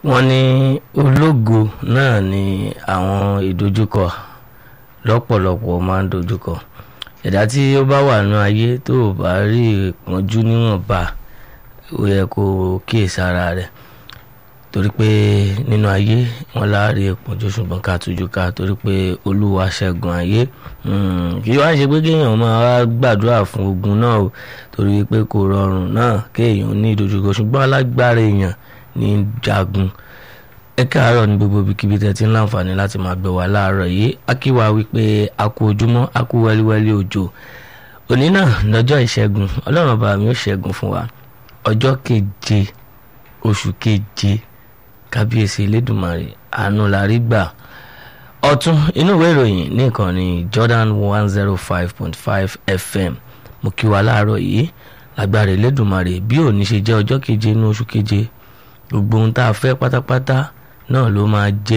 wọ́n ní ológo náà ni àwọn ìdojúkọ lọ́pọ̀lọpọ̀ máa ń dojúkọ ẹ̀dá tí ó bá wà nínú ayé tó o bá rí ìpọ́njú níwọ̀nba ó yẹ kó o kíyèsára rẹ̀ torí pé nínú ayé wọn láàárín ìpọ́njú ṣùgbọ́n ká tújú ká torí pé olúwa ṣẹ́gun ayé kí wá ṣe pé kéèyàn máa wá gbàdúrà fún ogun náà o torí pé kò rọrùn náà kéèyàn ní ìdojúkọ ṣùgbọ́n alágbára èèyàn ní jagun ẹ káàárọ̀ ní gbogbo ibikíbi tẹ́ ti ń láǹfààní láti máa gbé wa láàárọ̀ yìí akíwa wípé a kú ojúmọ́ a kú wẹ́líwẹ́lí òjò òní náà lọ́jọ́ ìṣẹ́gun ọlọ́run bá mi ó ṣẹ́gun fún wa ọjọ́ keje oṣù keje kábíyèsí elédùnmarè àánú la rí gbà ọ̀tún inú ìwé ìròyìn ní ìkànnì Jordan one zero five point five FM mo kí wa láàárọ̀ yìí lágbára elédùnmarè bí òní ṣe jẹ́ ọjọ́ keje inú oṣù keje gbogbo ohun tá a fẹ́ pátápátá náà ló máa jẹ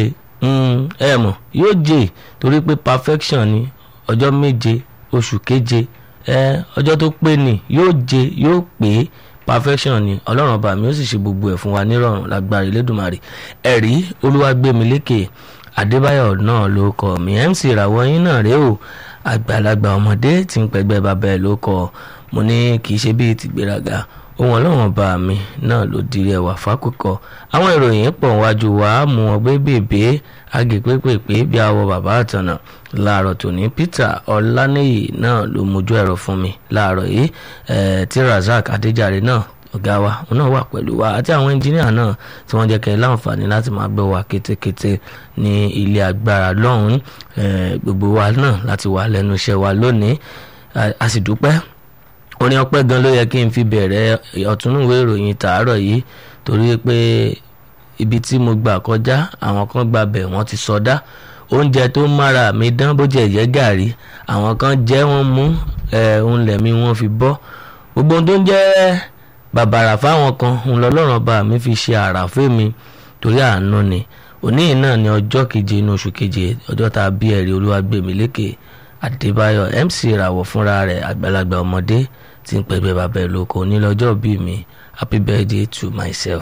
ẹ mọ̀ yóò jẹ torí pé perfection ni ọjọ́ méje oṣù keje ẹ ọjọ́ tó pé ni yóò jẹ yóò pé perfection ni ọlọ́run ọba mi ó sì ṣe gbogbo ẹ̀ fún wa nírọ̀rùn lágbára Elédùmarè ẹ̀rí olúwàgbémilékè adébáyọ̀ náà ló kọ mi mc ìràwọ̀ yín náà rèé o àgbàlagbà ọmọdé tí ń pẹ̀gbẹ́ bàbá ẹ̀ ló kọ mo ní kì í ṣe bíi tìgbéraga ohun ọlọ́run ọba mi náà ló dirí ẹwà fákòkò àwọn ìròyìn pọ̀ wájú wa mú ọgbẹ́ bèbè agèpépèpé bí awọ bàbá àtànà láàárọ̀ tòní Peter ọláníyì náà ló mójú ẹ̀rọ fún mi láàárọ̀ yìí tí Razak adéjàre náà ọ̀gá wa òun náà wà pẹ̀lú wa àti àwọn ẹnjìníà náà tí wọ́n jẹ́ kẹ́ ẹ láǹfààní láti máa gbọ́ wa kétékété ní ilé agbára lọ́hùn-ún gbogbo wa náà láti wà lẹ́nu iṣẹ́ wa lónìí a sì dúpẹ́ orin ọpẹ́ gan ló yẹ kí n fi bẹ̀rẹ̀ ọ̀túnúwé ìròyìn tàárọ̀ yìí torí pé ibi tí mo gbà kọjá àwọn kan gba bẹ̀ wọ́n ti sọdá oúnjẹ tó mára mi dán bó jẹ́ yẹ gàrí àwọn kan jẹ́ wọ́n mú ohun lẹ̀mí wọ́n fi bọ́ gbogbo ohun tó ń jẹ́ bàbàrà fáwọn kan òun lọ́lọ́run bá mi fi ṣe àràfẹ́ mi torí àánú ni òní náà ni ọjọ́ keje inú oṣù keje ọjọ́ tá a bí ẹ̀rí olúwàgbẹ̀mílékè Adébáyọ̀ MC ìràwọ̀ fúnra rẹ̀ àgbàlagbà ọmọdé tí ń pẹ̀gbẹ́ bàbá ẹ̀ lóko nílọ́jọ́ bí mi happy birthday to myself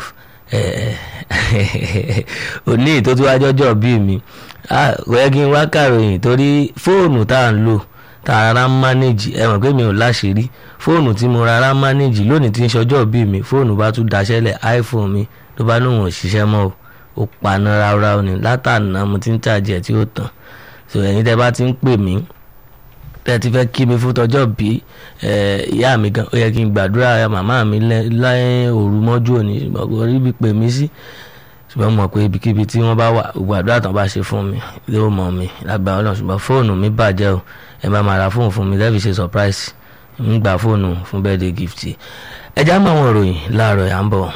òní tó tún wájọ́ jọ́ bí mi kò yẹ kí n wá kàròyìn torí fóònù tá à ń lò tá a rárá ń mánéjì ẹ mọ̀ pé mi ò láṣìírí fóònù tí mo rárá ń mánéjì lónìí tí ń ṣọjọ́ bí mi fóònù bá tún daṣẹ́lẹ̀ iPhone mi ló bá lóun ò ṣiṣẹ́ mọ́ o ó paná ráúráú ni látàná mo ti ń tàjẹ́ tí ó tàn so ẹ̀yin tẹ́ bá ti ń pè mí tẹ́ ti fẹ́ kí mi fún tọjọ́ bí ìyá mi gan ó yẹ kí n gbàdúrà màmá mi lẹ́yìn òru mọ́jú òní ṣùgbọ́n kò rí ibi pè mí sí ṣùgbọ́n mo mọ̀ pé ibikíbi tí wọ́n bá wà gbàdúrà tán bá ṣe fún mi ló mọ̀ mi lágbára ọlọ́run ṣùgbọ́n fóònù mi bàjẹ́ o ẹ bá máa ra fóònù fún mi lẹ́bi ṣe surprise ń gba fóònù fún birthday gift ẹ já mọ́ àwọn ìròyìn láàárọ̀ yà ń bọ̀.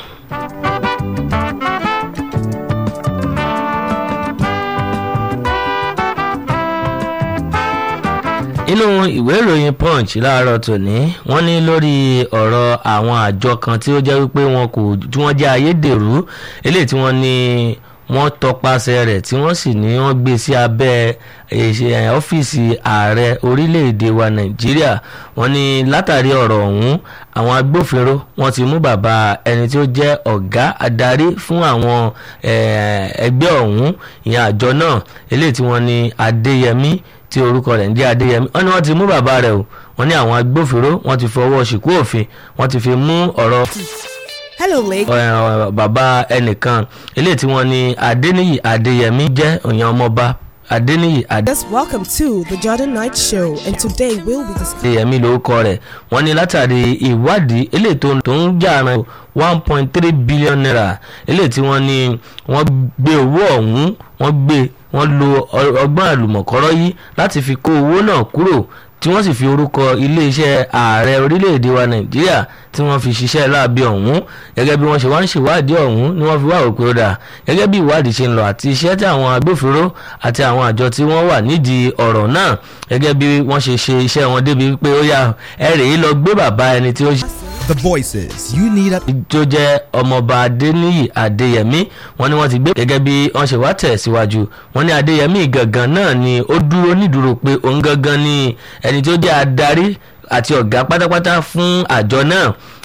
inú ìwé ìròyìn punch láàárọ̀ tòní wọ́n ní lórí ọ̀rọ̀ àwọn àjọ kan tí ó jẹ́ wípé wọn kò tí wọ́n jẹ́ ayédèrú eléyìí tí wọ́n ní wọ́n tọpasẹ̀ rẹ̀ tí wọ́n sì ní wọ́n gbé sí abẹ́ ọ́fíìsì ààrẹ orílẹ̀-èdè wa nàìjíríà wọ́n ní látàrí ọ̀rọ̀ ọ̀hún àwọn agbófinró wọ́n ti mú bàbá ẹni tí ó jẹ́ ọ̀gá adarí fún àwọn ẹgbẹ́ ọ̀hún ìyẹn àjọ náà eléyìí tí wọ́n ní adéyẹmí tí orúkọ rẹ̀ ń jẹ́ adéyẹmí wọ́n ní wọ́n ti mú bàbá rẹ̀ o wọ́n ní àwọn agbófinró wọ́n ti fọwọ́ ṣìkú òfin wọ́n ti fi mú ọ̀rọ̀ hello lake. bàbá ẹnìkan eléyìí tí wọ́n ní adéníyì adéyẹmí jẹ́ òyìn ọmọọba adéníyì Yes, welcome to the Jordan Night Show, and today we'll be discussing. adéyẹmí lórúkọ rẹ̀ wọ́n ní látàrí ìwádìí eléyìí tó tó ń jà ran one point three billion naira eléyìí tí wọ́n ní wọ́n gbé owó ọ̀hún wọ́n gbé wọ́n lo ọgbọ́n àlùmọ̀kọ́rọ́ yìí láti fi kó owó náà kúrò tí wọ́n sì fi orúkọ iléeṣẹ́ ààrẹ orílẹ̀-èdè wa nàìjíríà tí wọ́n fi ṣiṣẹ́ láabi ọ̀hún gẹ́gẹ́ bí wọ́n ṣe wá ń ṣèwádìí ọ̀hún ni wọ́n fi wá òpin ó dà gẹ́gẹ́ bí ìwádìí ṣe ń lọ àti iṣẹ́ tí àwọn agbófinró àti àwọn àjọ tí wọ́n wà nídìí ọ̀rọ̀ náà gẹ́gẹ́ bí wọ́n ṣe ṣe iṣẹ́ wọn débi pé ó yá ẹ rèé lọ gbé bàbá ẹni tí ó ṣe The voices you need at tó jẹ́ ọmọọba adéníyì adéyẹmí wọ́n ní wọ́n ti gbé gẹ́gẹ́ bí wọ́n ṣe wá tẹ̀ síwájú wọ́n ní adéyẹmí gangan náà ni ó dúró nídúró pé òun gangan ni ẹni tó jẹ́ adarí àti ọ̀gá pátápátá fún àjọ náà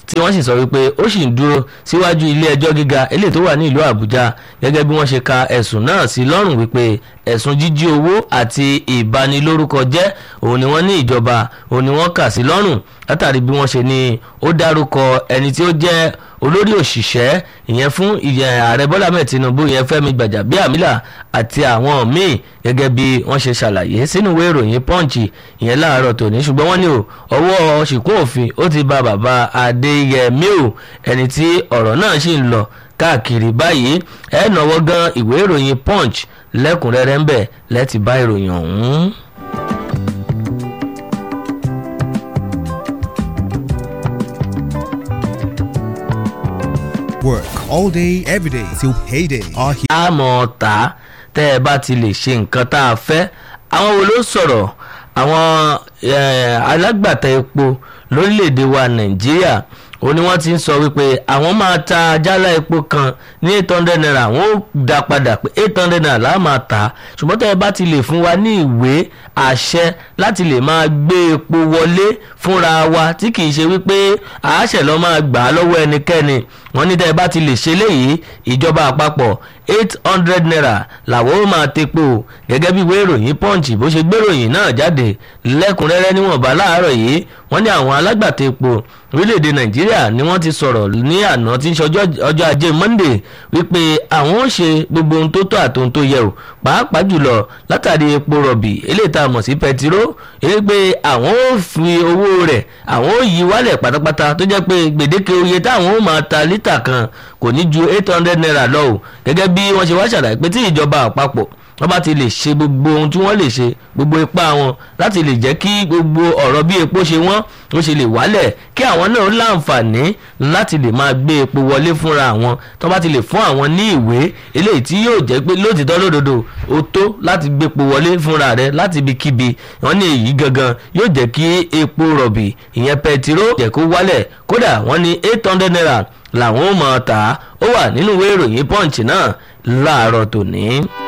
tí wọ́n sì sọ wípé ó sì ń dúró síwájú ilé ẹjọ́ gíga eléyìí tó wà ní ìlú àbújá gẹ́gẹ́ bí wọ́n ṣe ka ẹ̀sùn náà sí lọ́rùn wípé ẹ̀sùn jíjí owó àti ìbanilórúkọ jẹ́ òun ni wọ́n ní ìjọba òun ni wọ́n kà sí lọ́rùn látàrí bí wọ́n ṣe ní ó dárúkọ ẹni tí ó jẹ́ olórí òṣìṣẹ́ ìyẹn fún ìyẹn ààrẹ bọ́lá mẹ́ẹ̀ tinubu ìyẹn fẹ́mi gbàjàbíàmílà àti àwọn míì gẹ́gẹ́ bí wọ́n ṣe ṣàlàyé sínú ìwé ìròyìn punch ìyẹn láàárọ̀ tòní ṣùgbọ́n wọ́n ní o ọwọ́ ṣìkún òfin ó ti ba bàbá adéyẹmí o ẹni tí ọ̀rọ̀ náà sì ń lọ káàkiri báyìí ẹ nọwọ́ gan ìwé ìròyìn punch lẹ́kùnrẹ́rẹ́ ń bẹ̀ lẹ́tì bá ìròyìn ọ̀hún. Work all day, every day till payday. Our he- àmọ́ ta tẹ́ ẹ bá ti lè ṣe nǹkan tá a fẹ́ àwọn wo ló sọ̀rọ̀ àwọn eh, alágbàtà epo lórílẹ̀‐èdè wa nàìjíríà ó ní wọ́n ti ń sọ wípé àwọn máa ta jálá epo kan ní eight hundred naira wọ́n ó dá padà pé eight hundred naira láà máa tà á ṣùgbọ́n tẹ́ ẹ bá ti lè fún wa ní ìwé àṣẹ láti lè máa gbé epo wọlé fúnra wa tí kì í ṣe wípé àáṣẹ lọ́ máa gbà á lọ́wọ́ ẹnikẹ́ni wọ́n ní tẹ́ ẹ bá ti lè ṣe léyìí ìjọba àpapọ̀ eight hundred naira làwọn ó máa tepo gẹ́gẹ́ bí ìwé ìròyìn punch bó ṣe gbéròyìn náà jáde lẹ́kùnrẹ́rẹ́ níwọ̀nba láàárọ̀ yìí wọ́n ní àwọn alágbàtà epo orílẹ̀-èdè nàìjíríà ni wọ́n ti sọ̀rọ̀ ní àná tí ń ṣe ọjọ́ ajé monday wípé àwọn ó ṣe gbogbo ohun tó tọ́ àti ohun tó yẹ o pàápàá jùlọ látàrí epo rọ̀bì eléyìí tá a mọ̀ sí pẹtiró èyí pé àwọn ó fi owó rẹ̀ àwọn ó yí wálẹ̀ pátápátá tó jẹ́ pé gbèdéke oye táwọn ó máa ta lítà kan kò ní ju eight hundred naira lọ o gẹ́gẹ́ bí wọ́n ṣe wá ṣàlàyé pé tí ìjọba àpapọ̀ wọ́n bá ti lè ṣe gbogbo ohun tí wọ́n lè ṣe gbogbo ipá wọn láti lè jẹ́ kí gbogbo ọ̀rọ̀ bí epo ṣe wọ́n ó ṣe lè wálẹ̀ kí àwọn náà láǹfààní láti lè máa gbé epo wọlé fúnra àwọn tó bá ti lè fún àwọn ní ìwé eléyìí tí yóò jẹ́ pé lótìtọ́ lódodo ó tó láti gbé epo wọlé fúnra rẹ̀ láti ibikíbi wọ́n ní èyí gangan yóò jẹ́ kí epo rọ̀bì ìyẹn pẹtiró jẹ́ kó wálẹ̀ kódà wọ́n ní eight hundred naira làwọn ó mọ̀ ọ́ tà á ó wà nínú ìwé ìròyìn punch náà láàárọ̀ tòní.